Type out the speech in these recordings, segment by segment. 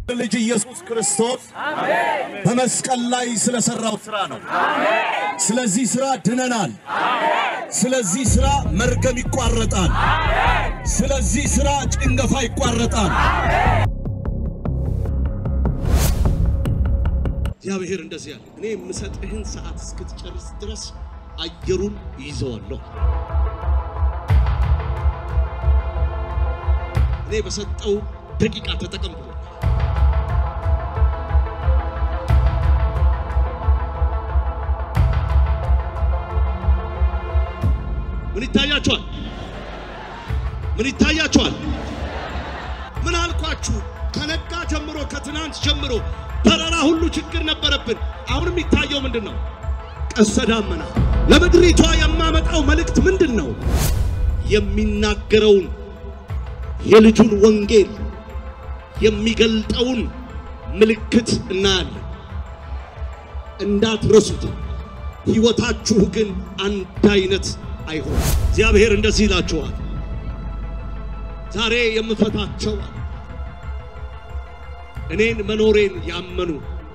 ልጅ ኢየሱስ ክርስቶስ በመስቀል ላይ ስለሰራው ስራ ነው። ስለዚህ ስራ ድነናል። ስለዚህ ስራ መርገም ይቋረጣል። ስለዚህ ስራ ጭንገፋ ይቋረጣል። እግዚአብሔር እንደዚህ ያለ እኔ የምሰጥህን ሰዓት እስክትጨርስ ድረስ አየሩን ይዘዋለሁ። እኔ በሰጠው ደቂቃ ተጠቀም ብሎ ምን ይታያችኋል? ምን ይታያችኋል? ምን አልኳችሁ? ከነጋ ጀምሮ ከትናንት ጀምሮ በረራ ሁሉ ችግር ነበረብን። አሁን የሚታየው ምንድን ነው? ቀስተ ደመና። ለምድሪቷ የማመጣው መልእክት ምንድን ነው? የሚናገረውን የልጁን ወንጌል የሚገልጠውን ምልክት እናያለን። እንዳትረሱት። ሕይወታችሁ ግን አንድ አይነት አይሆን። እግዚአብሔር እንደዚህ ይላችኋል፣ ዛሬ የምፈታቸው እኔን መኖሬን ያመኑ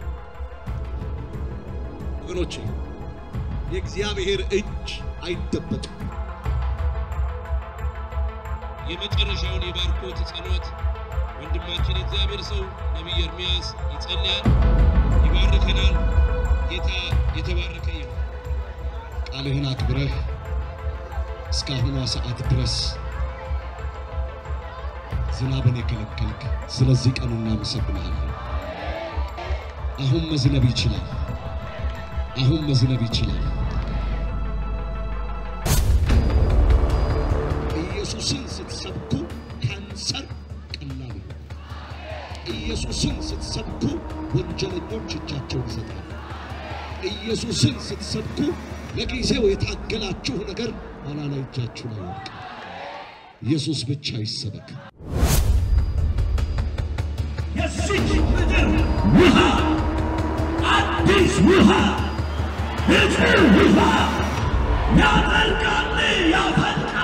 ወገኖቼ፣ የእግዚአብሔር እጅ አይደበቅም። የመጨረሻውን የባርኮት ጸሎት ወንድማችን የእግዚአብሔር ሰው ነቢይ ኤርምያስ ይጸልያል፣ ይባርከናል። ጌታ የተባረከ ይሁን። ቃልህን አክብረህ እስካሁኗ ሰዓት ድረስ ዝናብን የከለከልክ ስለዚህ ቀን እናመሰግናለን። አሁን መዝነብ ይችላል። አሁን መዝነብ ይችላል። ኢየሱስን ስትሰብኩ ካንሰር ቀላል ነው። ኢየሱስን ስትሰብኩ ወንጀለኞች እጃቸውን ይሰጣሉ። ኢየሱስን ስትሰብኩ ለጊዜው የታገላችሁ ነገር ኋላ ላይ እጃችሁ ላይ ይወድቃል። ኢየሱስ ብቻ ይሰበክ። የዚች ምድር ውሃ አዲስ ውሃ ንጹህ ውሃ ያጠልቃል፣ ያፈልቃል።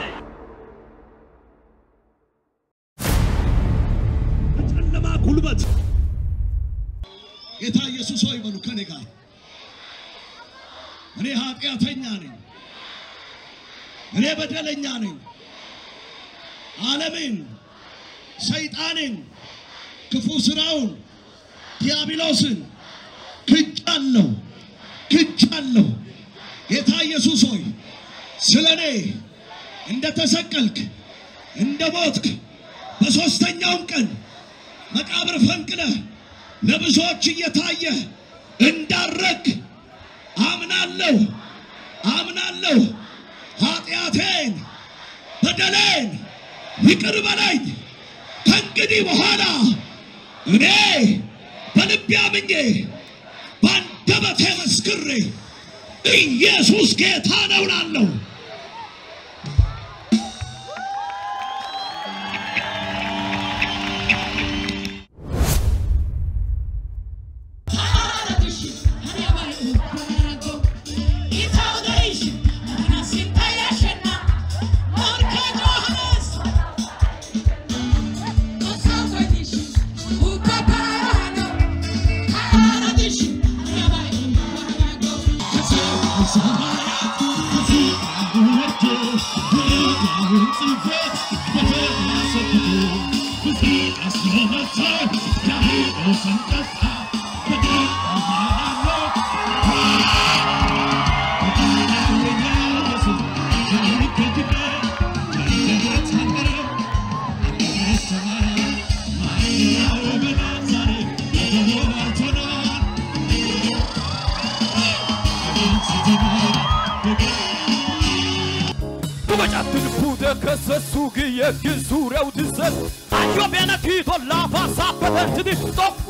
በጨለማ ጉልበት ጌታ ኢየሱስ ሆይ በሉ ከኔ ጋር እኔ ኃጢአተኛ ነኝ፣ እኔ በደለኛ ነኝ። ዓለምን፣ ሰይጣንን፣ ክፉ ስራውን፣ ዲያብሎስን ክጃለሁ ክጃለሁ። ጌታ ኢየሱስ ሆይ ስለ እኔ እንደ ተሰቀልክ እንደ ሞትክ በሦስተኛውም ቀን መቃብር ፈንቅለህ ለብዙዎች እየታየ እንዳረግ አምናለሁ አምናለሁ። ኃጢአቴን በደሌን ይቅር በለኝ። ከእንግዲህ በኋላ እኔ በልቤ አምኜ በአንደበቴ መስክሬ ኢየሱስ ጌታ ነው እላለሁ። Dumacattın pude kasa sugi yeki sureu dizet Ayo bena kito lava sapete tidi Top